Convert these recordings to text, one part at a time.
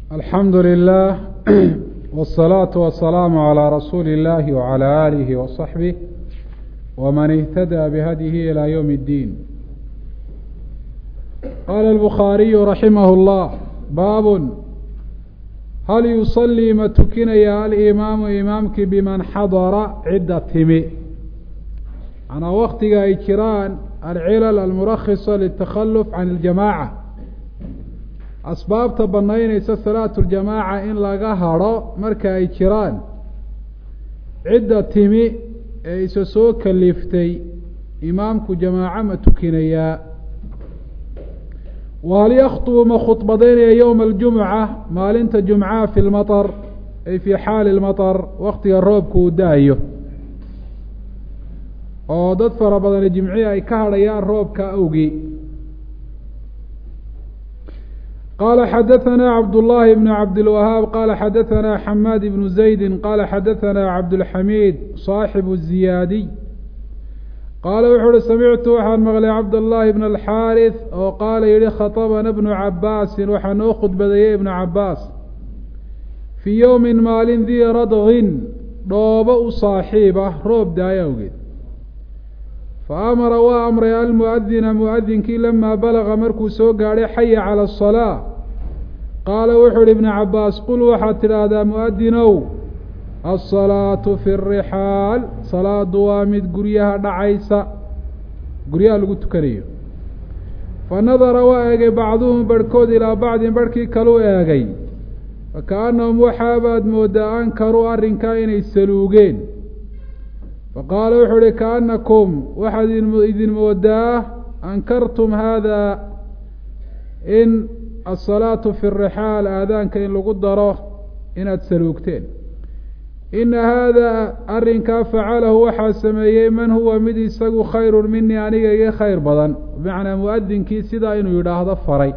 alxamdu lilah wالsalaaةu wasalaamu عalىa rasuuli اllahi wعalى alihi waصaxbih wman اhtadaa bihadyihi ilى ywm اddiin qaala الbukhaariyu raximah اllah baabun hal yusalii ma tukinaya alimaamu imaamkii biman xadara cidda timi manaa waktiga ay jiraan alcilal almurakisa litakhaluf can اljamaaca asbaabta banaynaysa salaatu ljamaaca in laga hadrho marka ay jiraan cidda timi ee isa soo kaliftay imaamku jamaaco ma tukinayaa wahal yakhtubu ma khudbadaynaya yowma aljumuca maalinta jumcaha fi lmaطar ay fii xaali lmaطar waktiga roobka uu da-ayo oo dad fara badani jimcihi ay ka hadhayaan roobka awgii qala xadaثna cabdالlahi bn cabdilwahaab qala xadaثna xamaad ibnu zaydi qala xadaثna cabdاlxamiid صaaxibu الziyaadiy qaala wuxuu uhi samictu waxaan maqlay cabdالlahi bn alxaariث oo qaala yihi khaطbna bnu cabaasin waxaa noo khudbadeeyey ibnu cabaas fii ywmi maalin dii radgin dhoobo u saaxiib ah roob daaya awgeed faamara waa amray almuadina muadinkii lamaa balaga markuu soo gaadhay xaya cala asalaa qaala wuxuu uhi ibnu cabaas qul waxaad tidhaahdaa muadinow alsalaatu fi rixaal salaadu waa mid guryaha dhacaysa guryaha lagu tukanayo fa nadara waa eegay bacduhum barhkood ilaa bacdin barhkii kaluu eegay fakaannahum waxaabaad mooddaa ankaruu arrinkaa inay saluugeen faqaala wuxuu uhi kaanakum waxaad idin moodaa ankartum haada in asalaatu fi rixaal aadaanka in lagu daro inaad saluugteen ina haada arrinkaa facalahu waxaa sameeyey man huwa mid isagu khayrun minii aniga iga khayr badan bimacnaa muadinkii sidaa inuu yidhaahdo faray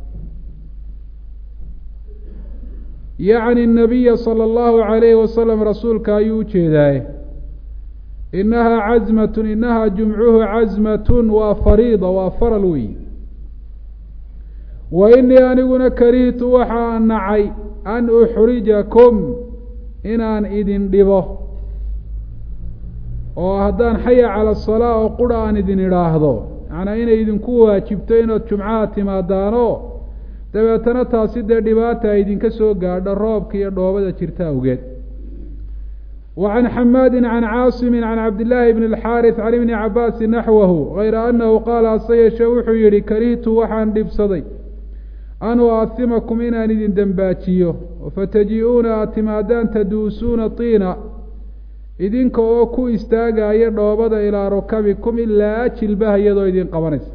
yacni nabiya sala allahu calayhi wasalam rasuulka ayuu ujeedaaye inahaa cazmatun inahaa jumcuhu cazmatun waa fariida waa faral weyi wa inii aniguna karihtu waxaa nacay an uxrijakum inaan idin dhibo oo haddaan xaya cala asalaa oo qura aan idin idhaahdo macnaa inay idinku waajibto inaad jumcaha timaadaano dabeetana taasi dee dhibaata ay idinka soo gaadho roobka iyo dhoobada jirta awgeed وعن xmاd عن cاaصم عن cabd للhi بن الxاrث عن iبن cabاsi نaxوh غayra أنhu qaala hase yeeshe wuxuu yihi karihtu waxaan dhibsaday an uahimakum inaan idin dembaajiyo fataji-uuna aad timaadaan taduusuuna طiina idinka oo ku istaagaya dhoobada ilىa rukabikum ilaa jilbaha iyadoo idin qabanaysa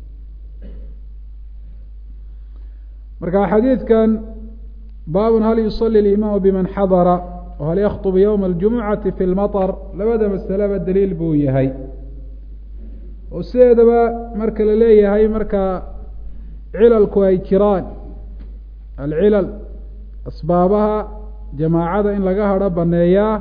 marka xadiidkan baab hal yuصلي الإimaam bman xadra hal yakطb ywma اljumucati fi lmaطr labada masaleba daliil buu yahay oo sideedaba marka la leeyahay marka cilalku ay jiraan alcilal asbaabaha jamaacada in laga hadho baneeyaa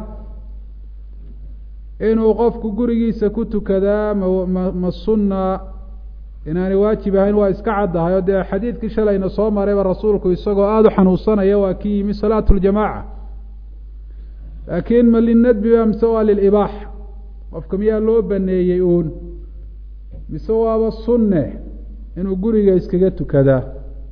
inuu qofku gurigiisa ku tukadaa ma ma sunna inaanay waajib ahayn waa iska caddahay oo dee xadiidkii shalayna soo marayba rasuulku isagoo aada u xanuunsanaya waa kii yimi salaatu ljamaca laakiin ma linadbi ba mise waa lilibaaxa qofka miyaa loo baneeyey uun mise waaba sunne inuu guriga iskaga tukadaa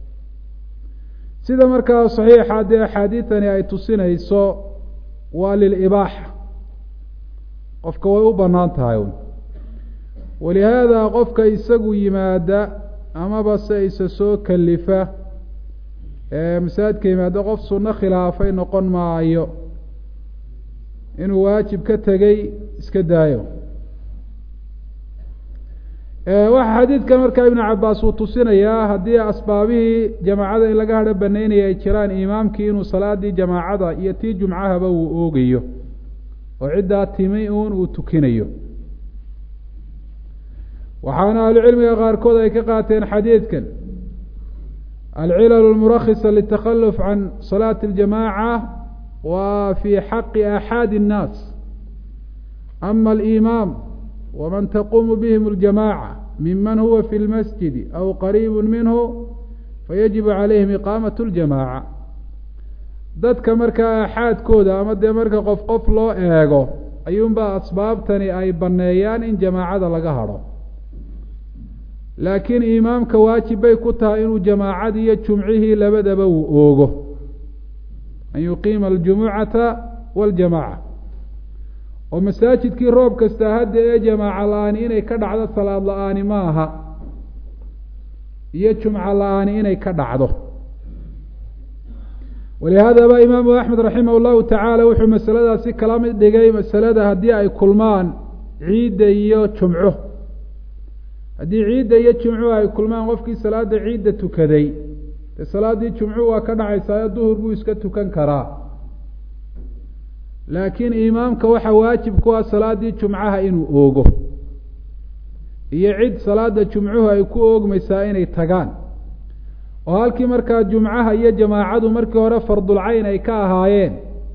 sida markaa saxiixa dee axaadiidani ay tusinayso waa lilibaaxa qofka way u banaan tahay un walihaada qofka isagu yimaada amaba se isa soo kalifa ee masaajidka yimaada qof sunno khilaafay noqon maayo inuu waajib ka tegey iska daayo waxaa xadiidkan markaa ibnu cabaas uu tusinayaa haddii asbaabihii jamaacada in laga hadho banaynaya ay jiraan imaamkii inuu salaadii jamaacada iyo tii jumcahaba uu oogayo oo ciddaa timi uun uu tukinayo waxaana ahlucilmiga qaarkood ay ka qaateen xadiidkan alcilal lmurakisa litakhaluf can salaati اljamaaca wa fi xaqi axaadi الnaas ama alimaam waman taquumu bihim اljamaaca miman huwa fi lmasjidi aw qariibu minhu fayajibu calayhim iqaamaة اljamaaca dadka markaa aaxaadkooda ama dee marka qof qof loo eego ayuunbaa asbaabtani ay banneeyaan in jamaacada laga hadho laakiin imaamka waajib bay ku tahay inuu jamaacadii iyo jumcihii labadaba uu oogo an yuqiima aljumucata waljamaaca oo masaajidkii roob kasta hadda ee jamaaca la-aani inay ka dhacdo salaad la-aani ma aha iyo jumco la-aani inay ka dhacdo walihaadaba imaamu axmed raximah llahu tacaala wuxuu masaladaasi kala mid dhigay masalada haddii ay kulmaan ciidda iyo jumco haddii ciidda iyo jumcuhu ay kulmaan qofkii salaada ciidda tukaday dee salaaddii jumcuhu waa ka dhacaysaayo duhur buu iska tukan karaa laakiin imaamka waxaa waajib ku ah salaaddii jumcaha inuu oogo iyo cid salaada jumcuhu ay ku oogmaysaa inay tagaan oo halkii markaa jumcaha iyo jamaacadu markii hore fardulcayn ay ka ahaayeen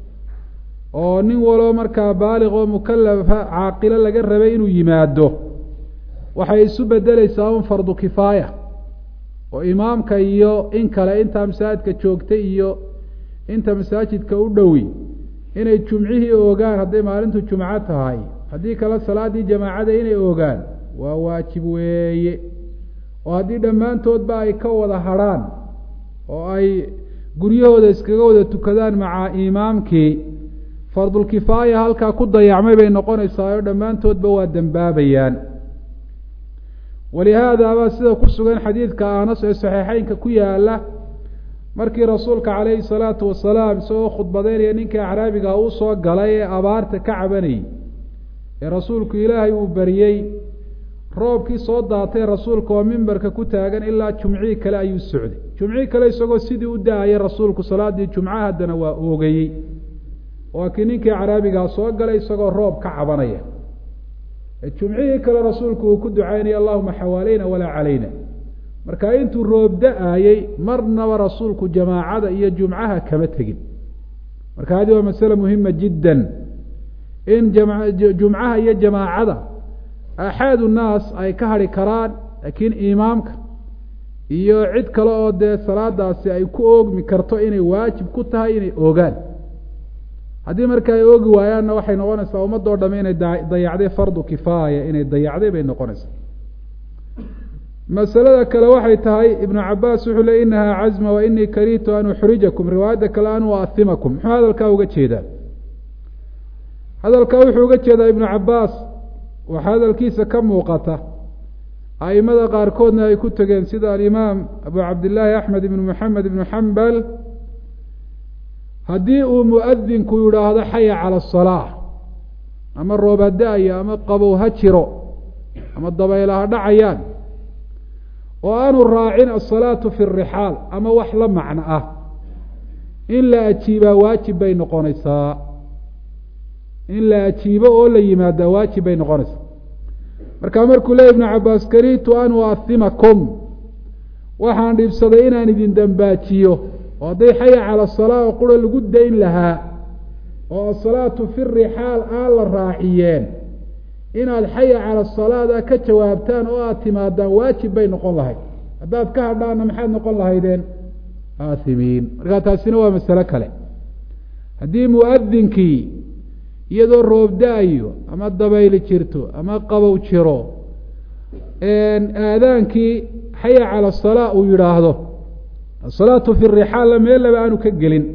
oo nin waloo markaa baaliq oo mukalafa caaqilo laga rabay inuu yimaado waxay isu bedeleysaa un fardu kifaaya oo imaamka iyo in kale intaa masaajidka joogtay iyo inta masaajidka u dhowi inay jumcihii oogaan hadday maalintu jumco tahay haddii kale salaaddii jamaacada inay oogaan waa waajib weeye oo haddii dhammaantoodba ay ka wada hadrhaan oo ay guryahooda iskaga wada tukadaan maca imaamkii fardulkifaaya halkaa ku dayacmay bay noqonaysaa oo dhammaantoodba waa dembaabayaan walihaadaaba sida ku sugan xadiidka anas ee saxiixeynka ku yaala markii rasuulka calayhi salaatu wasalaam isagoo khudbadeynaya ninkii acraabiga uu soo galay ee abaarta ka cabanayay ee rasuulku ilaahay uu bariyey roobkii soo daatay rasuulka oo mimbarka ku taagan ilaa jumcihii kale ayuu socday jumcihii kale isagoo sidii u da-ayay rasuulku salaaddii jumca haddana waa oogayey waa kii ninkii caraabigaa soo galay isagoo roob ka cabanaya jumcihii kale rasuulku uu ku ducaynaya allahuma xawaaleyna walaa calayna marka intuu roob da-ayey marnaba rasuulku jamaacada iyo jumcaha kama tegin marka hadi waa masale muhima jiddan in jumcaha iyo jamaacada axaadu naas ay ka hadhi karaan laakiin imaamka iyo cid kale oo dee salaadaasi ay ku oogmi karto inay waajib ku tahay inay oogaan haddii marka ay oogi waayaanna waxay noqonaysaa ummadoo dhamme inay dayacday fardu kifaaya inay dayacday bay noqonaysaa masalada kale waxay tahay ibnu cabaas wuxuu le inahaa cazma wa inii karihtu an uxrijakum riwaayadda kale an uahimakum muxuu hadalkaa uga jeedaa hadalkaa wuxuu uga jeedaa ibnu cabaas waxaa hadalkiisa ka muuqata aimada qaarkoodna ay ku tegeen sida alimaam abu cabdillaahi axmed ibnu moxamed ibnu xambal haddii uu muadinku yidhaahdo xaya cala asalaa ama roob ha da-ayo ama qabow ha jiro ama dabayla ha dhacayaan oo aanu raacin asalaatu fi rixaal ama wax la macno ah in la ajiibaa waajib bay noqonaysaa in la ajiibo oo la yimaadaa waajib bay noqonaysaa markaa markuu leey ibnu cabaas karitu an uahimakum waxaan dhibsaday inaan idin dambaajiyo oo hadday xaya cala asalaa oo qura lagu dayn lahaa oo asalaatu fi rixaal aan la raaciyeen inaad xaya cala asalaada ka jawaabtaan oo aada timaadaan waajib bay noqon lahayd haddaad ka hadhaana maxaad noqon lahaydeen aahimiin markaa taasina waa masalo kale haddii muadinkii iyadoo roob da-ayo ama dabayli jirto ama qabow jiro aadaankii xaya cala asalaa uu yidhaahdo asalaatu fi rixaalla meel laba aanu ka gelin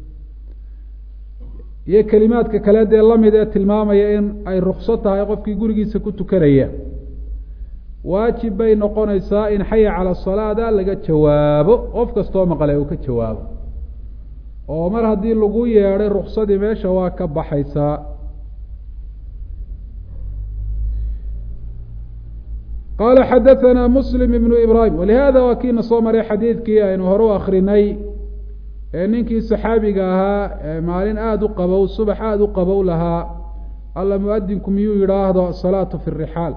iyo kelimaadka kale dee lamid ee tilmaamaya in ay rukso tahay qofkii gurigiisa ku tukanaya waajib bay noqonaysaa in xaya cala salaada laga jawaabo qof kastoo maqle uu ka jawaabo oo mar haddii lagu yeedhay ruksadii meesha waa ka baxaysaa qaala xadaثana muslim ibnu ibrahim walihada waa kiina soo maray xadiidkii aynu hore u akrinay ee ninkii saxaabiga ahaa ee maalin aada u qabow subax aada u qabow lahaa alla muadinku miyuu yidhaahdo asalaatu fi rixaal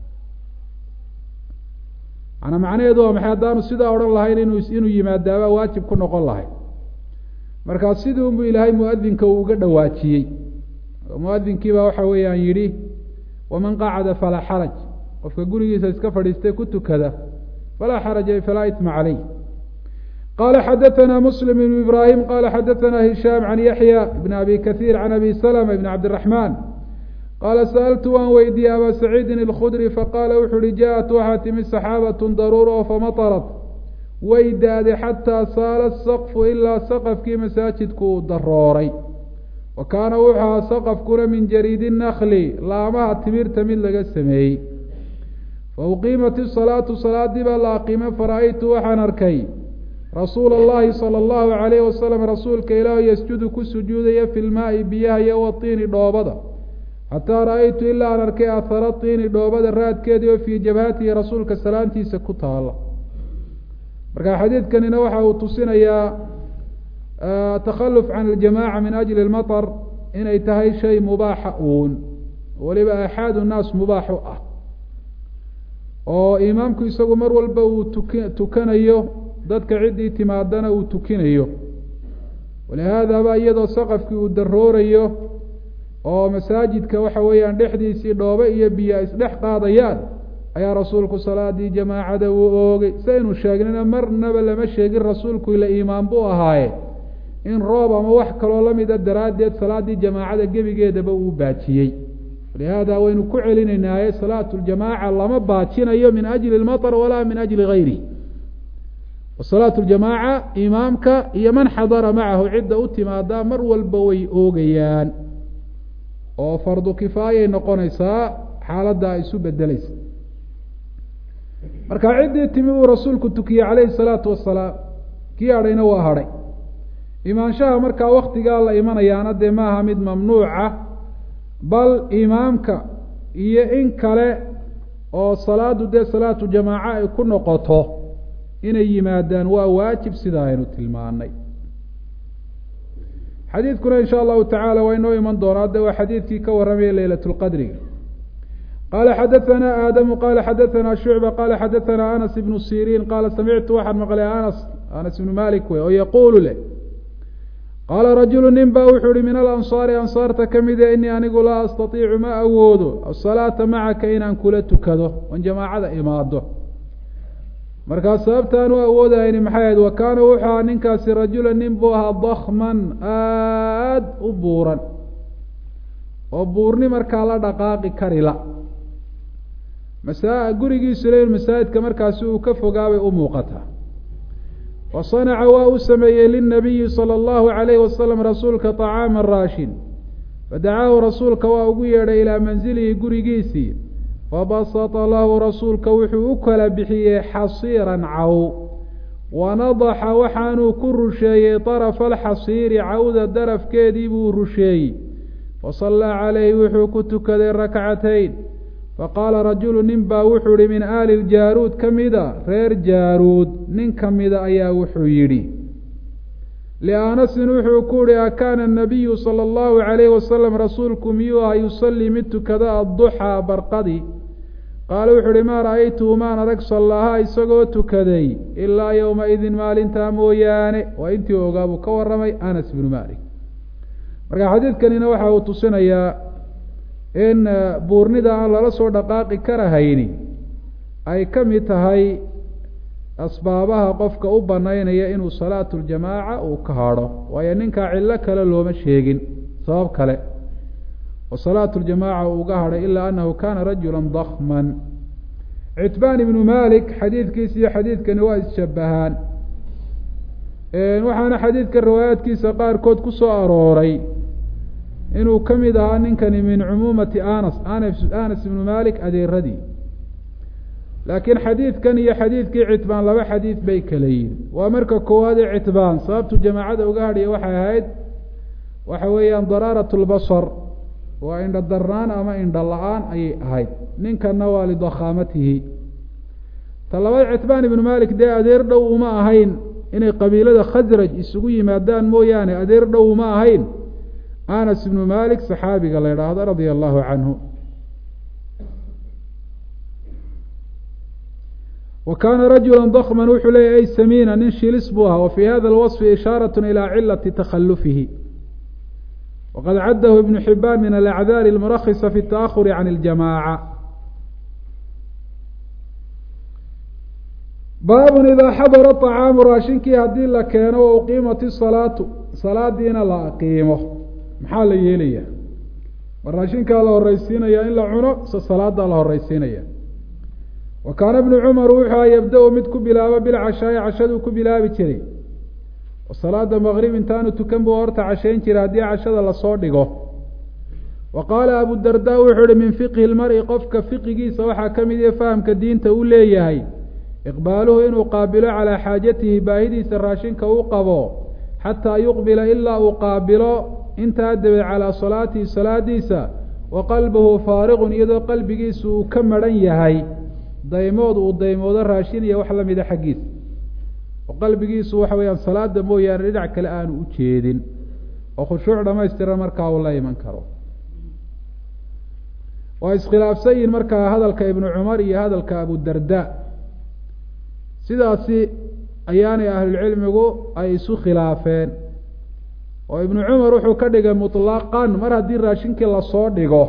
manaa macnaheedu waa maxay haddaanu sidaa odhan lahayn inu inuu yimaadaabaa waajib ku noqon lahay markaa sidii unbu ilaahay muadinka uu uga dhawaajiyey muadinkiibaa waxa weeyaan yidhi waman qacada falaa xaraj qofka gurigiisa iska fadhiistay ku tukada falaa xaraja falaa itma caleyh qala xadaثna msلm بن ibrahim qala xadaثna hishaam can yaحya bn abi kaثيir can abi slmة bn cabdالرaحman qaala sa'altu waan weydiiyey abaa saciidin اlkhudri faqaala wuxu uhi jaءat waxaa timi saxaabaة daruur oo famaطrat way daade xataa saala saqfu ilaa saqafkii masaajidku uu darooray wa kaana wuxuu ahaa saqafkuna min jariidi nakli laamaha timirta mid laga sameeyey fa uqiimat isalaatu salaadii baa la aqiimay fara-aytu waxaan arkay rasuula allahi sala allahu calayhi wasalam rasuulka ilaahu yasjudu ku sujuudaya fi lmaai biyaha iyo watiini dhoobada xataa ra-aytu ilaa aan arkay ahara tiini dhoobada raadkeedii oo fii jabhatihi rasuulka salaantiisa ku taala marka xadiidkanina waxa uu tusinayaa takhaluf can aljamaca min ajli lmaطr inay tahay shay mubaaxa uun weliba axaadu nnaas mubaax u ah oo imaamku isagu mar walba uu tuki tukanayo dadka ciddii timaadana uu tukinayo walihaadaba iyadoo saqafkii uu daroorayo oo masaajidka waxa weeyaan dhexdiisii dhoobe iyo biyo isdhex qaadayaan ayaa rasuulku salaadii jamaacada uu oogay saynu sheegnina marnaba lama sheegin rasuulku ila iimaan buu ahaaye in roob ama wax kaloo lamida daraaddeed salaadii jamaacada gebigeedaba uu baajiyey walihaada waynu ku celinaynaaye salaatu ljamaaca lama baajinayo min ajli lmaطr walaa min ajli gayri salaatu ljamaaca imaamka iyo man xadara macahu cidda u timaadaa mar walba way oogayaan oo fardu kifaayay noqonaysaa xaaladda ay isu bedeleysa marka ciddii timi uu rasuulku tukiyey calayhi salaatu wasalaam kii hadhayna waa hadhay imaanshaha markaa waktigaa la imanayaana dee maaha mid mamnuuca bal imaamka iyo in kale oo salaadu dee salaatu jamaaca ay ku noqoto inay yimaadaan waa waajib sida aynu tilmaanay xadiidkuna in sha allahu tacaala waa inoo iman doonaa de waa xadiidkii ka warramaya leylat lqadriga qala xadaثna aadamu qala xadaثna shucba qala xadaثna anas ibnu siriin qaala samictu waxaan maqlay anas anas ibnu malik wey oo yaquulu leh qaala rajulu nin ba wuxuu ihi min alansaari ansaarta ka mide inii anigu laa astaiicu ma awoodo asalaata macaka inaan kula tukado oon jamaacada imaado markaa sababtaan u awoodayni maxay ahayd wa kaana wuxuu ahaa ninkaasi rajula nin buu ahaa dakman aad u buuran oo buurni markaa la dhaqaaqi karila masa gurigiisuna in masaajidka markaasi uu ka fogaabay u muuqataa wa sanaca waa u sameeyey lilnabiyi sala allahu calayhi wasalam rasuulka طacaama raashin fadacaahu rasuulka waa ugu yeedhay ilaa manzilihi gurigiisii fabasata lahu rasuulka wuxuu u kala bixiyey xasiiran caw wanadaxa waxaanuu ku rusheeyey طarafa alxasiiri cawda darafkeedii buu rusheeyey fasallaa calayhi wuxuu ku tukaday rakcatayn faqaala rajulu nin baa wuxuu yihi min aali ljaaruud ka mida reer jaaruud nin ka mida ayaa wuxuu yidhi lianasin wuxuu ku yihi akaana anabiyu sala allahu calayhi wasalam rasuulku miyuu aha yusallii mid tukada adduxaa barqadi qaala wuxuu ihi maa ra'aytuhu maan arag sallaha isagoo tukaday ilaa yowma-idin maalintaa mooyaane waa intii ogaa buu ka warramay anas bnu malik marka xadiidkanina waxa uu tusinayaa in buurnida aan lala soo dhaqaaqi karahayni ay ka mid tahay asbaabaha qofka u banaynaya inuu salaatu ljamaaca uu ka hadho waayo ninkaa cillo kale looma sheegin sabab kale oo salaatu ljamaaca uu uga hadhay ilaa annahu kaana rajula dakman citbaan ibnu malik xadiidkiisa iyo xadiidkani waa isshabahaan waxaana xadiidka riwaayaadkiisa qaarkood ku soo arooray inuu ka mid ahaa ninkani min cumuumati anas anas ibnu malik adeeradii laakiin xadiidkan iyo xadiidkii citbaan laba xadiid bay kala yihin waa marka koowaad ee citbaan sababtu jamaacada uga hadhaya waxay ahayd waxa weeyaan daraarat lbasar waa indha darnaan ama indha la-aan ayay ahayd ninkanna waa lidakhaamatihi ta labaad citbaan ibnu malik dee adeer dhow uma ahayn inay qabiilada khasraj isugu yimaadaan mooyaane adeer dhow uma ahayn anas ibnu malik saxaabiga la idhaahdo radia allahu canhu wa kaana rajula dakman wuxuu leeyahy ay samiina nin shilis buu ahaa wa fii hada alwaصfi ishaarat ilى cilati takhalufihi waqad caddahu ibnu xibaan min alacdaar اlmurakisa fi اtaahuri can اljamaaca baabun idaa xadara طacaamu raashinkii haddii la keeno wa uqiimat isalaatu salaadiina la aqiimo maxaa la yeelaya ma raashinkaa la horeysiinaya in la cuno se salaadaa la horeysiinaya wa kaana bnu cumar wuxuu yabda-u mid ku bilaabo bilcashaa'i cashaduu ku bilaabi jiray oo salaada maqrib intaanu tukan buu horta cashayn jiray haddii cashada lasoo dhigo wa qaala abudarda wuxuu uhi min fiqhi lmari qofka fiqigiisa waxaa ka mid iyo fahamka diinta uu leeyahay iqbaaluhu inuu qaabilo calaa xaajatihi baahidiisa raashinka uu qabo xataa yuqbila ilaa uu qaabilo intaa dabeed calaa salaatihi salaadiisa wa qalbuhu faariqun iyadoo qalbigiisu uu ka maran yahay daymood uu daymoodo raashin iyo wax lamida xaggiisa oo qalbigiisu waxa weeyaan salaada mooyaane dhinac kale aanu u jeedin oo khushuuc dhamaystiran markaa uu la iman karo waa iskhilaafsan yihin markaa hadalka ibnu cumar iyo hadalka abudarda sidaasi ayaanay ahlulcilmigu ay isu khilaafeen oo ibnu cumar wuxuu ka dhigay muطlaqan mar haddii raashinkii lasoo dhigo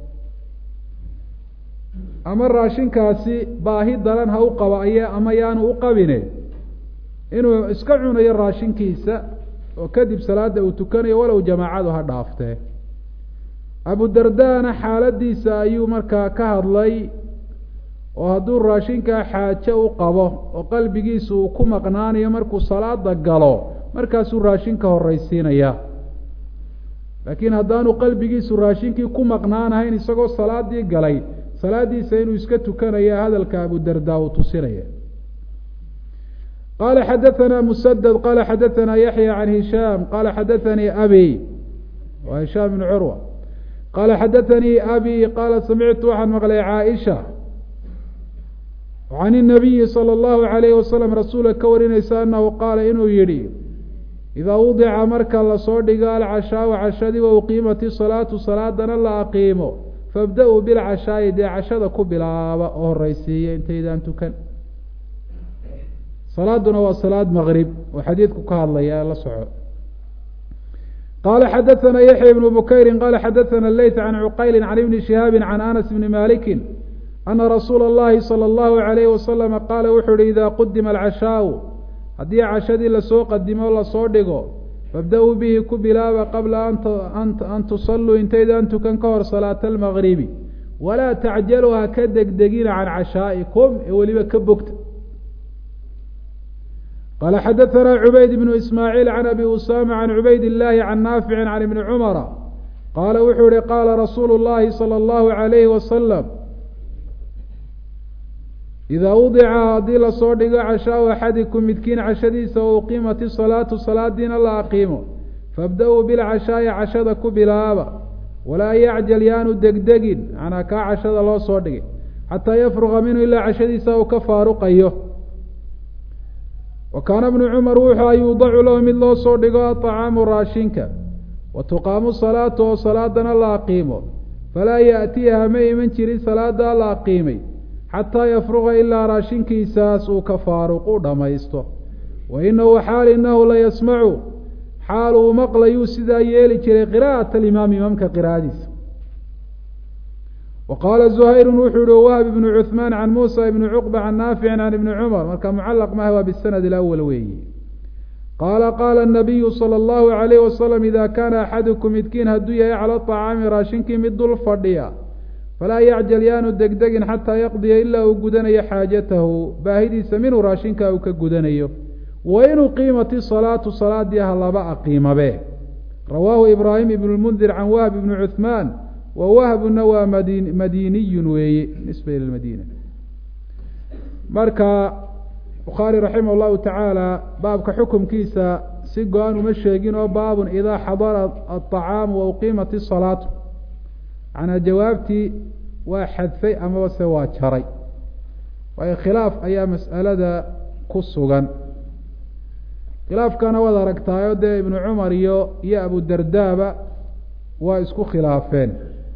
ama raashinkaasi baahi daran ha u qaba aya ama yaanu u qabine inuu iska cunayo raashinkiisa oo kadib salaada uu tukanayo walow jamaacadu ha dhaaftee abudardana xaaladiisa ayuu markaa ka hadlay oo hadduu raashinkaa xaajo u qabo oo qalbigiisu uu ku maqnaanayo markuu salaada galo markaasuu raashinka horeysiinaya laakiin haddaanu qalbigiisu raashinkii ku maqnaanahayn isagoo salaadii galay salaadiisa inuu iska tukanaya hadalka abudarda uu tusinaya qala xadaثna msdd qala xadaثna yaحyى can hishaam qala xadaثanii abi wa hishaam bn curwa qala xadaثanii abi qala samictu waxaan maqlay caaisha can الnabiyi salى اllahu عalayh wasalam rasuula ka warinaysa anahu qaala inuu yihi idaa wudica marka lasoo dhigo alcashaaءu cashadii wa uqiimat isalaatu salaadana la aqiimo fabda-uu bilcashaa'i dee cashada ku bilaaba oo horeysiiya intaydaan tukan salaaduna waa salaad maqrib oo xadiidku ka hadlaya la soco qala xadaثna yaxya ibnu bukayri qala xadaثna leyt can cuqayli can ibni shihaabi can anas bni maliki ana rasuula اllahi salى اllahu عalayh wasalama qaala wuxuu uhi ida qudima alcashaau haddii cashadii lasoo qadimo o lasoo dhigo fabda-uu bihi ku bilaaba qabla an tusalluu intaydaan tukan ka hor salaata almagribi walaa tacjaluu ha ka degdegina can cashaa'ikum ee weliba ka bogta qala xadaثna cubayd bnu ismaaciil can abi usama can cubayd illaahi can naafici can ibni cumara qaala wuxuu ihi qaala rasuulu اllahi salى اllahu عalayhi wasalam idaa wudica haddii lasoo dhigo cashaau axadikum midkiin cashadiisa oo uqiimat isalaatu salaadiina la aqiimo fabda-uu bilcashaa'i cashada ku bilaaba walaa yacjal yaanu degdegin macnaa kaa cashada loo soo dhigay xataa yafruqa minhu ilaa cashadiisa uu ka faaruqayo wa kaana bnu cumar wuxuu yuudacu lahu mid loo soo dhigo aطacaamu raashinka wa tuqaamu salaatu oo salaadana la aqiimo falaa yaأtiiha ma iman jirin salaadaa la aqiimay xataa yafruqa ilaa raashinkiisaas uu ka faaruqu dhammaysto wa inahu xaal inahu la yasmacu xaal uu maqlayuu sidaa yeeli jiray qira'at alimaam imaamka qira'adiisa wa qaala zuhayrun wuxuu yihi wahb ibnu cuhmaan can muusa ibni cuqba can naaficin can ibni cumar marka mucalaq maha waa bisanad ilawal weeyi qaala qaala anabiyu sala allahu calayh wasalam ida kaana axadukum midkiin hadduu yahay cala aطacaami raashinkii mid dul fadhiya falaa yacjal yaanu degdegin xataa yaqdiya ilaa uu gudanayo xaajatahu baahidiisa minuu raashinkaa uu ka gudanayo wa in uqiimat isalaatu salaadii ha laba aqiimabe rawaahu ibraahim ibnu lmundir can wahb ibni cuhmaan wa wahbuna waa madin madiniyun weeye nisba ila madiina marka bukhaari raximah llahu tacaala baabka xukumkiisa si go-an uma sheegin oo baabun idaa xadara aطacaamu wa uqiimat isalaatu macnaa jawaabtii waa xadfay amaba se waa jaray waayo khilaaf ayaa mas'alada ku sugan khilaafkana waad aragtaayo dee ibnu cumar iyo iyo abudardaaba waa isku khilaafeen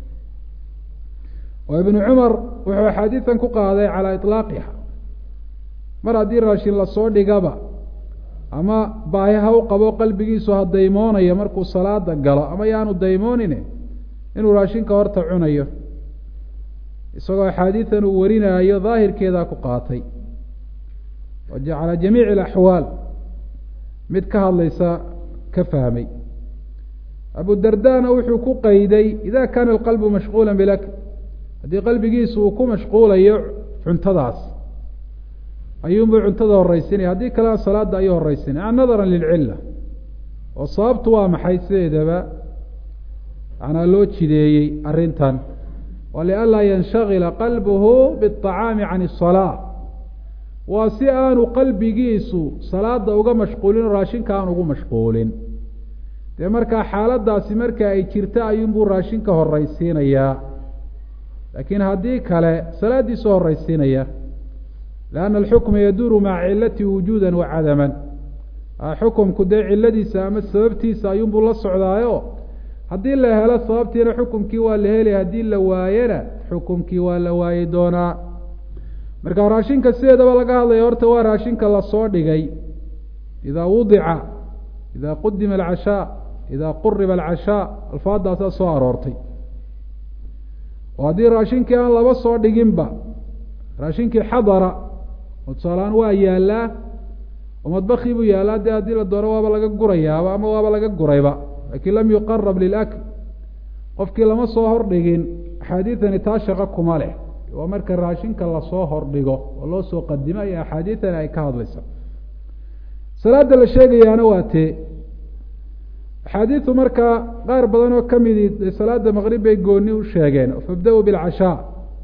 oo ibnu cumar wuxuu axaadiisan ku qaaday calaa iطlaaqiha mar haddii raashin lasoo dhigaba ama baahi ha u qabo qalbigiisu ha daymoonayo markuu salaada galo ama yaanu daymoonine inuu raashinka horta cunayo isagoo axaadiidan uu warinaayo daahirkeedaa ku qaatay calى jamiici اlaxwaal mid ka hadlaysa ka fahmay abu dardana wuxuu ku qeyday ida kana alqalbu mashquula bilakl haddii qalbigiisu uu ku mashquulayo cuntadaas ayuunbuu cuntada horeysinaya haddii kalena salaada ayuu horeysinaya nadara lilcila oo sababtu waa maxay sideedaba manaa loo jideeyey arrintan wa lianlaa yanshagila qalbuhu biاطacaami can الsalaa waa si aanu qalbigiisu salaada uga mashquulin oo raashinka aan ugu mashquulin dee markaa xaaladaasi marka ay jirta ayuunbuu raashinka horeysiinayaa laakiin haddii kale salaadiisu horeysiinaya lianna alxukma yaduuru maca cilati wujuuda wa cadaman xukumku dee ciladiisa ama sababtiisa ayuunbuu la socdaayo haddii la helo sababtiina xukumkii waa la helaya haddii la waayena xukumkii waa la waayi doonaa marka raashinka sideedaba laga hadlaya horta waa raashinka lasoo dhigay idaa wudica idaa qudima alcashaa idaa quriba alcashaa alfaadaasaa soo aroortay oo haddii raashinkii aan laba soo dhiginba raashinkii xadara oo tusaaleaan waa yaalaa oo madbakii buu yaalaa dee haddii la doono waaba laga gurayaaba ama waaba laga gurayba laakiin lam yuqarab lilakl qofkii lama soo hordhigin axaadiidani taa shaqo kuma leh waa marka raashinka lasoo hordhigo oo loo soo qadimo iyo axaadiidani ay ka hadlaysa salaada la sheegayaana waa tee axaadiidu markaa qaar badan oo ka midi salaada maqrib bay gooni u sheegeen fabda-uu bilcashaa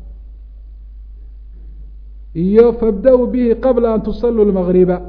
iyo fabda-uu bihi qabla an tusaluu lmagriba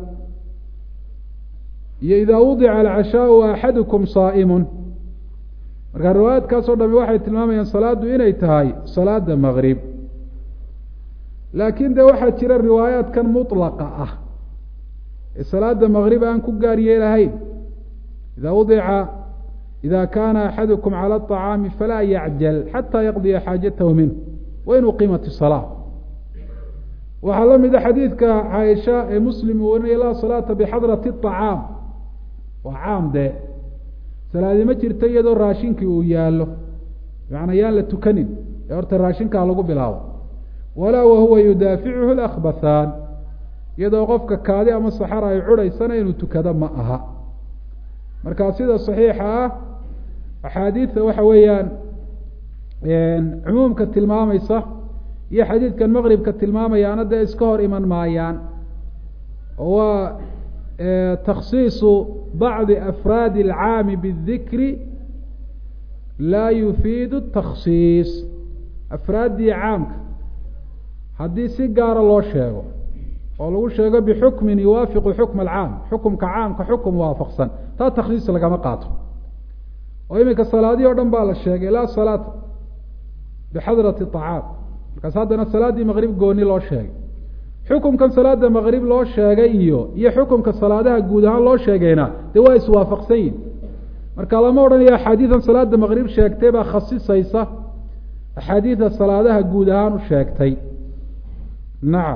iyo idaa wudica alcashaau axadukum saa'imun markaa riwaayaadkaasoo dhami waxay tilmaamayaan salaaddu inay tahay salaada maqrib laakiin de waxaa jira riwaayaadkan mutlaqa ah ee salaada maqrib aan ku gaar yeelahayn idaa wudica ida kaana axadukum cala aطacaami falaa yacjal xataa yaqdiya xaajatahu minh wain uqimat isalaa waxaa la mida xadiidka caaisha ee muslim uu warinaya laa salaata bixadrati acaam waa caam dee salaadi ma jirto iyadoo raashinkii uu yaallo macnaa yaan la tukanin ee horta raashinkaa lagu bilaabo walaa wahuwa yudaaficuhu lakbathaan iyadoo qofka kaadi ama saxara ay cudhaysana inuu tukado ma aha marka sida saxiixa ah axaadiidta waxa weeyaan cumuumka tilmaamaysa iyo xadiidkan maqribka tilmaamayaana dee iska hor iman maayaan oo waa takhsiisu bacdi afraadi alcaami bidikri laa yufiidu takhsiis afraaddii caamka haddii si gaara loo sheego oo lagu sheego bixukmin yuwaafiqu xukma alcaam xukumka caamka xukum waafaqsan taa takhsiis lagama qaato oo iminka salaadihii o dhan baa la sheegay laa salaata bixadrati acaam markaas haddana salaaddii maqrib gooni loo sheegay xukumkan salaada maqrib loo sheegay iyo iyo xukumka salaadaha guud ahaan loo sheegayna dee waa iswaafaqsan yihin marka lama odhanayo axaadiidan salaada maqrib sheegtay baa khasisaysa axaadiida salaadaha guud ahaan u sheegtay nacam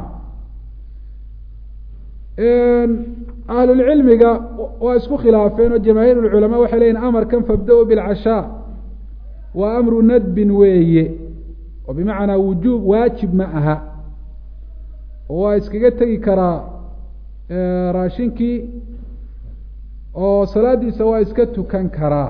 ahlulcilmiga waa isku khilaafeen oo jamaahiir lculamaa waxay leyihin amarkan fabda-u bilcashaa waa amru nadbin weeye oo bimacnaa wujuub waajib ma aha oo waa iskaga tegi karaa raashinkii oo salaadiisa waa iska tukan karaa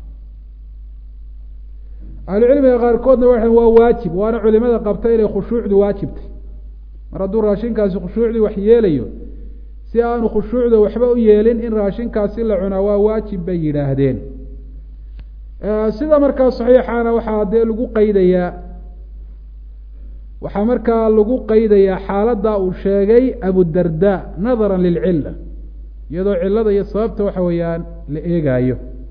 ahlucilmiga qaarkoodna waxay waa waajib waana culimada qabta inay khushuucdu waajibtay mar hadduu raashinkaasi khushuucdii wax yeelayo si aanu khushuucda waxba u yeelin in raashinkaasi la cunaa waa waajib bay yidhaahdeen sida markaa saxiixana waxaa dee lagu qeydayaa waxaa markaa lagu qeydayaa xaaladda uu sheegay abudarda nadara lilcila iyadoo cilada iyo sababta waxa weeyaan la eegaayo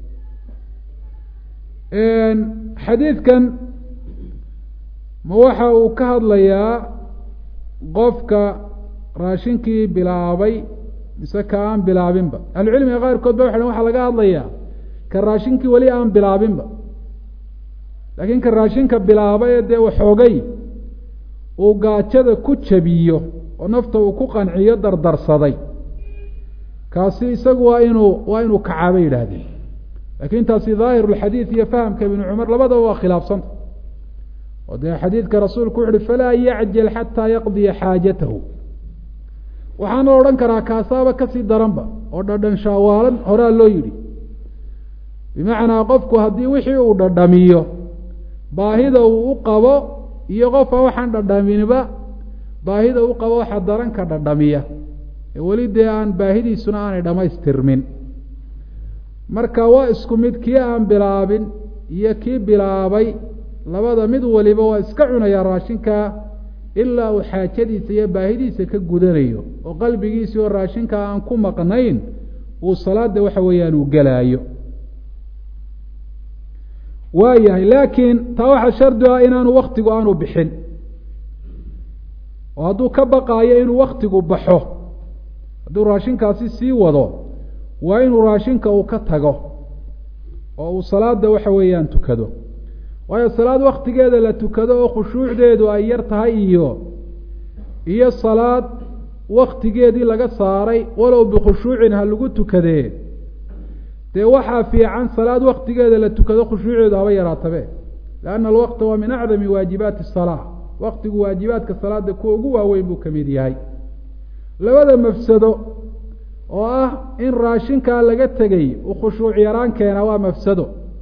xadiidkan ma waxa uu ka hadlayaa qofka raashinkii bilaabay mise ka aan bilaabinba ahlucilmiga qaarkood ba waxa waxaa laga hadlayaa ka raashinkii weli aan bilaabinba laakiin ka raashinka bilaabay ee dee waxoogay uu gaajada ku jabiyo oo nafta uu ku qanciyo dardarsaday kaasi isagu waa inuu waa inuu kacaabay yidhaahdeen lakin taasi dhaahiru lxadiid iyo fahamka ibnu cumar labadaba waa khilaafsanta oo dee xadiidka rasuulku wuxu uhi falaa yacjal xataa yaqdiya xaajatahu waxaana odhan karaa kaasaaba kasii daranba oo dhadhan shaawaalan horaa loo yidhi bimacnaa qofku haddii wixii uu dhadhamiyo baahida uu u qabo iyo qofka waxaan dhadhaminba baahida u qabo waxa daranka dhadhamiya ee weli dee aan baahidiisuna aanay dhammaystirmin marka waa isku mid kii aan bilaabin iyo kii bilaabay labada mid waliba waa iska cunayaa raashinkaa ilaa uu xaajadiisa iyo baahidiisa ka gudanayo oo qalbigiisii oo raashinkaa aan ku maqnayn uu salaada waxa weeyaan uu gelaayo waa yahay laakiin taa waxaa shardi ah inaanu waktigu aanu bixin oo hadduu ka baqaayo inuu waktigu baxo hadduu raashinkaasi sii wado waa inuu raashinka uu ka tago oo uu salaada waxa weeyaan tukado waayo salaad waktigeeda la tukado oo khushuucdeedu ay yar tahay iyo iyo salaad waktigeedii laga saaray walow bikhushuucin ha lagu tukadee dee waxaa fiican salaad waktigeeda la tukado khushuuceedu haba yaraatabe lianna alwaqta waa min acdami waajibaati asalaa waktigu waajibaadka salaada kuwa ugu waaweyn buu ka mid yahay labada mafsado oo ah in raashinkaa laga tegay uu khushuuc yaraan keenaa waa mafsado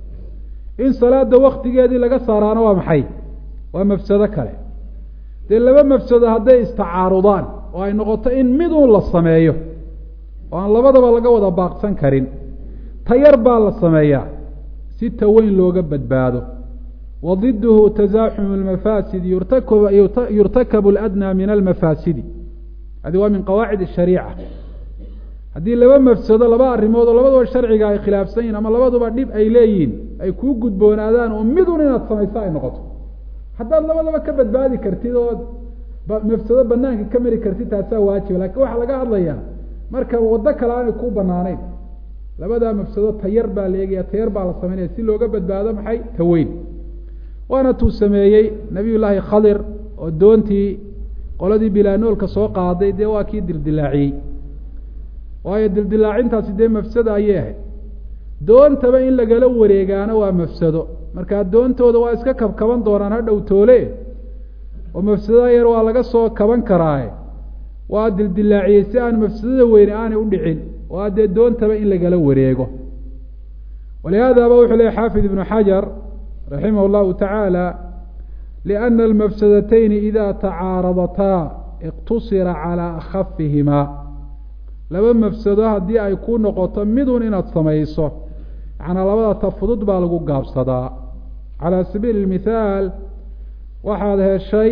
in salaada waktigeedii laga saaraana waa maxay waa mafsado kale dee laba mafsado hadday istacaarudaan oo ay noqoto in miduun la sameeyo oo aan labadaba laga wada baaqsan karin tayar baa la sameeyaa si taweyn looga badbaado wa diduhu tasaaxumu lmafaasid yurtakabu ladnaa min almafaasidi hadi waa min qawaacid ashariica haddii laba mafsado laba arrimood oo labaduba sharciga ay khilaafsan yihin ama labaduba dhib ay leeyihiin ay kuu gudboonaadaan oo midun inaad samayso ay noqoto haddaad labadaba ka badbaadi kartid oo mafsado banaanka ka mari kartid taasaa waajiba lakin waxaa laga hadlayaa marka waddo kale aanay kuu banaanayn labadaa mafsado tayar baa la eegaya tayar baa la samaynaya si looga badbaado maxay taweyn waana tuu sameeyey nabiy llaahi khadir oo doontii qoladii bilaanoolka soo qaaday dee waa kii dildilaaciyey waayo dildilaacintaasi dee mafsado ayay ahayd doontaba in lagala wareegaana waa mafsado markaa doontooda waa iska kabkaban doonaan hadhow toole oo mafsadada yar waa laga soo kaban karaaye waa dildilaaciyey si aan mafsadada weyne aanay u dhicin waa dee doontaba in lagala wareego walihaadaba wuxuu lehy xaafid ibnu xajar raximah llahu tacaala liana almafsadatayni ida tacaaradataa iqtusira calaa akhafihimaa laba mafsado haddii ay ku noqoto midun inaad samayso macnaa labada ta fudud baa lagu gaabsadaa calaa sabiili mithaal waxaad heshay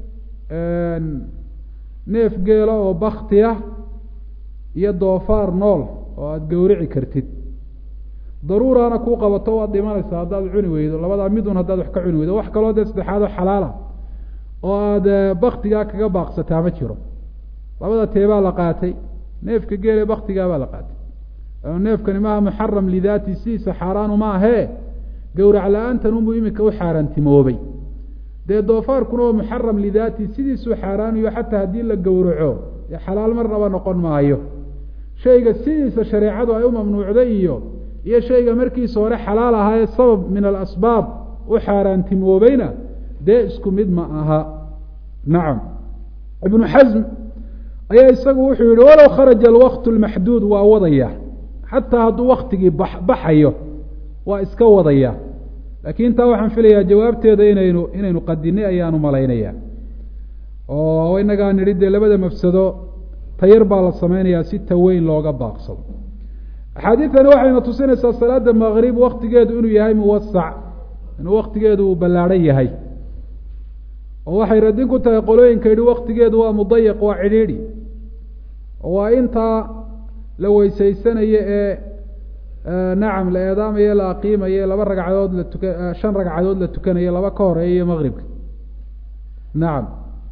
neef geela oo bakti ah iyo doofaar nool oo aada gowrici kartid daruuraana kuu qabato waad dhimanaysaa haddaad cuni weydo labadaa midun haddaad wax ka cuni weydo wax kaloo dee saddexaadoo xalaala oo aada baktigaa kaga baaqsataa ma jiro labada teebaa la qaatay neefka geele baktigaabaa la qaatay neefkani maaha muxaram lidaati sidiisa xaaraanu maahee gowrac la-aantan unbuu iminka u xaaraantimoobay dee doofaarkuna waa muxaram lidaati sidiisuu xaaraanayo xataa haddii la gowraco dee xalaal marnaba noqon maayo shayga sidiisa shareecadu ay u mamnuucday iyo iyo shayga markiisa hore xalaal ahaayee sabab min alasbaab u xaaraantimoobayna dee isku mid ma aha nacam ibnu xasm ayaa isagu wuxuu yihi walow kharaja alwaqtu lmaxduud waa wadaya xataa hadduu waktigii baxayo waa iska wadaya laakiin taa waxaan filayaa jawaabteeda inaynu inaynu qadinay ayaanu malaynaya oo inagaa nidhi dee labada mafsado tayar baa la samaynayaa si taweyn looga baaqsado axaadiidtani waxayna tusinaysaa salaada maqrib waktigeedu inuu yahay muwasac inuu waktigeedu uu ballaadhan yahay oo waxay radin ku tahay qolooyinka yidhi waktigeedu waa mudayaq waa cidhiidhi oo waa intaa la weysaysanayo ee nacam la eedaamayo la aqiimayo laba ragcadood la tuka shan ragcadood la tukanayo laba ka horeeya maqribka nacam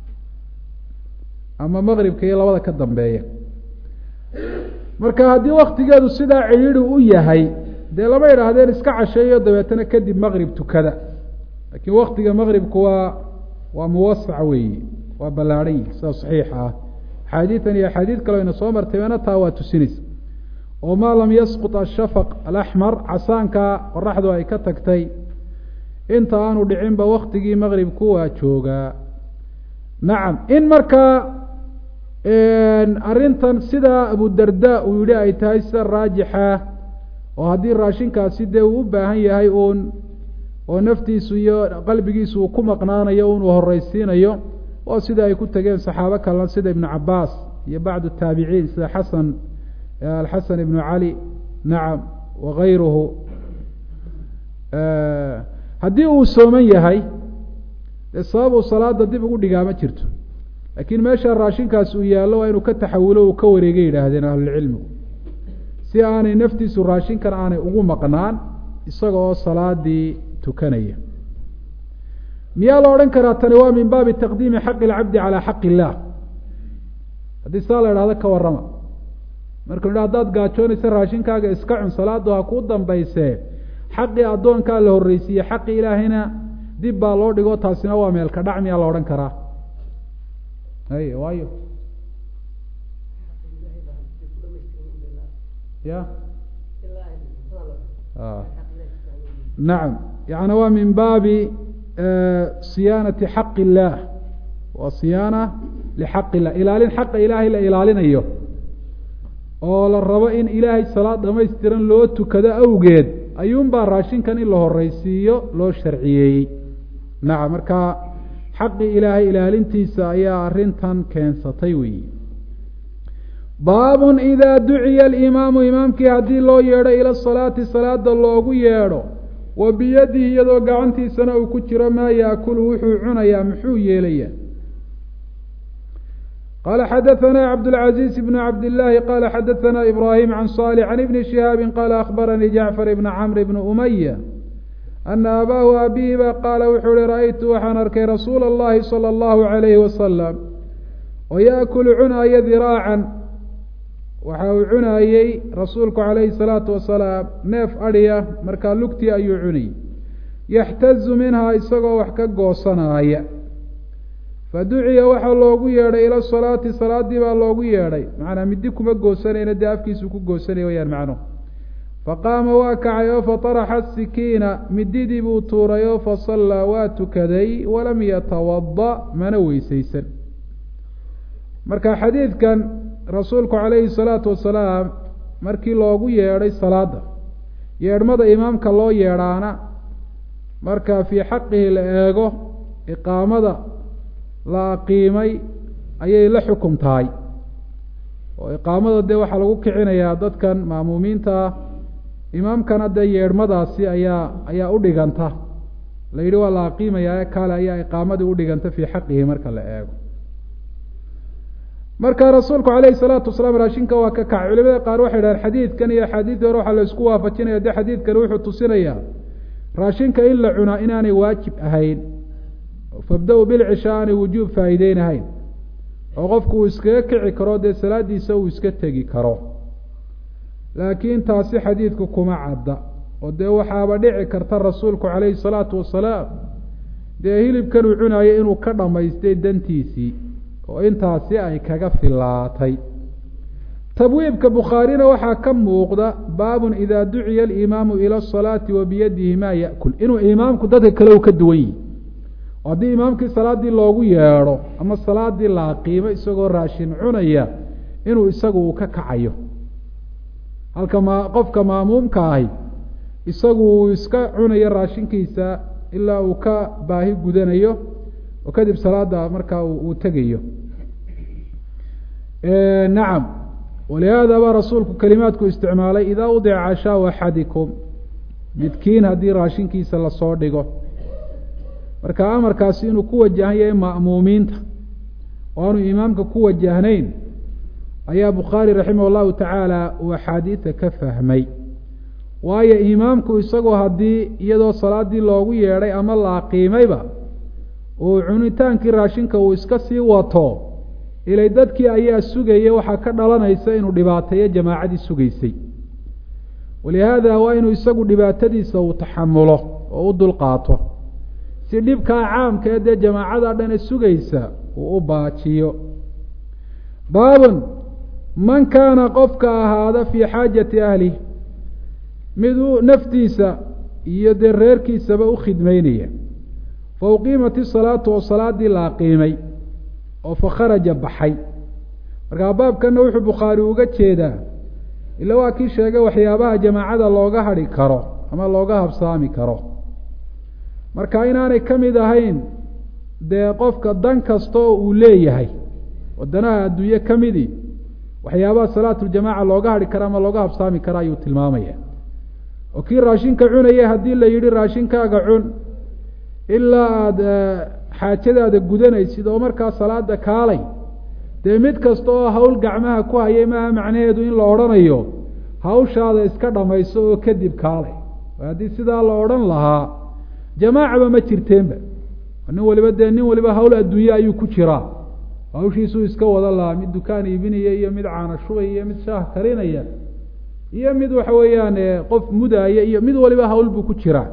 ama maqribka iyo labada ka dambeeya marka haddii waktigeedu sidaa cidhiidhi u yahay dee lama idhaahdeen iska casheeyo dabeetana kadib maqrib tukada laakiin waktiga maqribku waa waa muwasac weeyi waa ballaadhan yihi sida saxiixa ah axaadiidan iyo axaadiid kale ayna soo martayna taa waa tusinaysa oo maa lam yasqut ashafaq alaxmar casaanka qoraxdu ay ka tagtay inta aanu dhicinba waktigii maqribku waa joogaa nacam in markaa arrintan sidaa abudarda uu yihi ay tahay sida raajixa oo haddii raashinkaasi dee uu u baahan yahay uun oo naftiisu iyo qalbigiisu uu ku maqnaanayo un uu horeysiinayo oo sida ay ku tegeen saxaabo kalena sida ibnu cabaas iyo bacdu taabiciin sida xasan alxasan ibnu cali nacam wagayruhu haddii uu sooman yahay dee sabab uu salaada dib ugu dhigaa ma jirto laakiin meesha raashinkaas uu yaallo waa inuu ka taxawulo uu ka wareegay yidhaahdeen ahlulcilmigu si aanay naftiisu raashinkan aanay ugu maqnaan isaga oo salaadii tukanaya miyaa la odhan karaa tani waa min baabi taqdiimi xaqi ilcabdi calaa xaqi illaah haddii saa la idhahdo ka warrama marka la haddaad gaajoonaysa raashinkaaga iska cun salaadu ha kuu dambaysee xaqii addoonkaa la horreysiiye xaqii ilaahayna dib baa loo dhigo taasina waa meelka dhac miyaa la odhan karaa hay waayo ya nacam yani waa min baabi siyaanati xaqi illaah waa siyaana lixaqi illah ilaalin xaqa ilaahay la ilaalinayo oo la rabo in ilaahay salaad dhamaystiran loo tukado awgeed ayuunbaa raashinkan in la horeysiiyo loo sharciyeeyey nacam marka xaqii ilaahay ilaalintiisa ayaa arrintan keensatay weyi baabun idaa duciya alimaamu imaamkii haddii loo yeedho ila salaati salaada loogu yeedho wa biyadihi iyadoo gacantiisana uu ku jiro maa yaakulu wuxuu cunayaa muxuu yeelayaa qala xadaثna cabdالcaزiiز bn cabd الlahi qala xadaثna ibrahim can صالح can ibni شihaabi qala akhbaranii jacfar ibn cmr bn umaya ana abaahu abihiba qaala wuxuu uhi ra'aytu waxaan arkay rasuula اllahi salى اllahu عalayhi wasalam oo yaakulu cunaaya diraacan waxa uu cunaayey rasuulku calayhi الsalaatu wasalaam neef adhiya markaa lugtii ayuu cunayy yaxtazu minhaa isagoo wax ka goosanaaya faduciya waxaa loogu yeedhay ila salaati salaadii baa loogu yeedhay macnaa midi kuma goosanayna dee afkiisuu ku goosanaya wayaan macnuhu faqaama waa kacay oo fataraxa sikiina mididii buu tuuray oo fasallaa waa tukaday walam yatawada mana weysaysan marka xadiidkan rasuulku calayhi salaatu wasalaam markii loogu yeedhay salaada yeedhmada imaamka loo yeedhaana marka fii xaqihi la eego iqaamada la aqiimay ayay la xukum tahay oo iqaamada dee waxaa lagu kicinayaa dadkan ma'muumiinta ah imaamkana dee yeedhmadaasi ayaa ayaa u dhiganta la yidhi waa la aqiimayaa kaale ayaa iqaamadii udhiganta fii xaqihi marka la eego marka rasuulku calayhi salaatu wasalaam raashinka waa ka kacay culimada qaar waxay dhahaan xadiidkan iyo axaadiidii hore waxaa la isku waafajinaya dee xadiidkani wuxuu tusinayaa raashinka in la cunaa inaanay waajib ahayn fabda-u bilcishaa aanay wujuub faa'iideynahayn oo qofku uu iskaga kici karo dee salaadiisa uu iska tegi karo laakiin taasi xadiidku kuma cadda oo dee waxaaba dhici karta rasuulku calayhi salaatu wasalaam dee hilibkan uu cunayo inuu ka dhammaystay dantiisii oo intaasi ay kaga filaatay tabwiibka bukhaarina waxaa ka muuqda baabun idaa duciya alimaamu ila asalaati wa biyadihi maa ya'kul inuu imaamku dadka kale u ka duwan yihi haddii imaamkii salaaddii loogu yeedho ama salaadii la aqiimo isagoo raashin cunaya inuu isagu uu ka kacayo halka ma qofka maamuumka ahi isagu uu iska cunayo raashinkiisa ilaa uu ka baahi gudanayo oo kadib salaada markaa uu tegayo nacam walihaada baa rasuulku kelimaadku isticmaalay idaa udica cashaau axadikum midkiin haddii raashinkiisa lasoo dhigo marka amarkaasi inuu ku wajahan yahay ma'muumiinta oo aanu imaamka ku wajahnayn ayaa bukhaari raximah allahu tacaala uu axaadiida ka fahmay waayo imaamku isagoo haddii iyadoo salaaddii loogu yeedhay ama la aqiimayba uu cunitaankii raashinka uu iska sii wato ilay dadkii ayaa sugaya waxaa ka dhalanaysa inuu dhibaateeyo jamaacadii sugaysay walihaada waa inuu isagu dhibaatadiisa uu taxamulo oo u dulqaato si dhibkaa caamka ee dee jamaacada dhane sugaysa uu u baajiyo baabun man kaana qofka ahaada fii xaajati ahlih mid uu naftiisa iyo dee reerkiisaba u khidmeynaya fa uqiimat isalaatu oo salaadii la aqiimay oo fa kharaja baxay markaa baabkanna wuxuu bukhaari uga jeedaa ila waa kii sheegay waxyaabaha jamaacada looga hadhi karo ama looga habsaami karo marka inaanay ka mid ahayn dee qofka dan kasta oo uu leeyahay wadanaha adduunye ka midii waxyaabaha salaatuljamaaca looga hadhi kara ama looga habsaami kara ayuu tilmaamaya oo kii raashinka cunaya haddii la yidhi raashinkaaga cun ilaa aada xaajadaada gudanaysid oo markaa salaada kaalay dee mid kasta oo hawl gacmaha ku hayay maaha macnaheedu in la odhanayo hawshaada iska dhamayso oo kadib kaalay haddii sidaa la odhan lahaa jamaacaba ma jirteenba nin waliba dee nin waliba hawl adduunye ayuu ku jiraa hawshiisuu iska wada lahaa mid dukaan iibinaya iyo mid caana shubaya iyo mid shaah karinaya iyo mid waxa weeyaan qof mudaaya iyo mid waliba hawl buu ku jiraa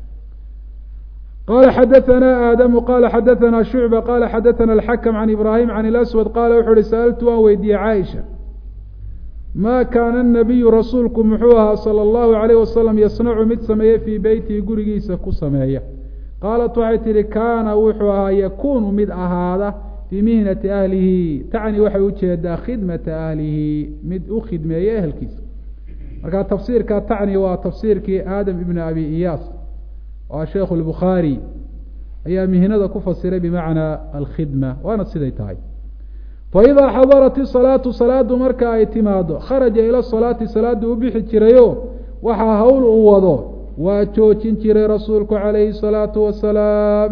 qala xadaثna aadamu qala xadaثna shucba qala xadaثna alxakm can ibrahim can اlaswad qala wuxu uhi sa'altu waan weydiiyey caaisha ma kaana الnabiyu rasuulku muxuu ahaa salى اllahu alayh wasalam yasnacu mid sameeye fii beytihi gurigiisa ku sameeya qaalat waxay tihi kaana wuxuu ahaa yakunu mid ahaada fii mihnati ahlihi tacni waxay ujeedaa khidmata ahlihi mid u khidmeeya ehelkiisa marka tafsiirka tacni waa tafsiirkii aadam ibn abi iyaas oo sheekhu lbukhaari ayaa mihnada ku fasiray bimacnaa alkhidma waana siday tahay faidaa xadarat isalaatu salaadu marka ay timaado kharaja ila salaati salaadu u bixi jirayo waxaa hawl uu wado waa joojin jiray rasuulku calayhi salaatu wasalaam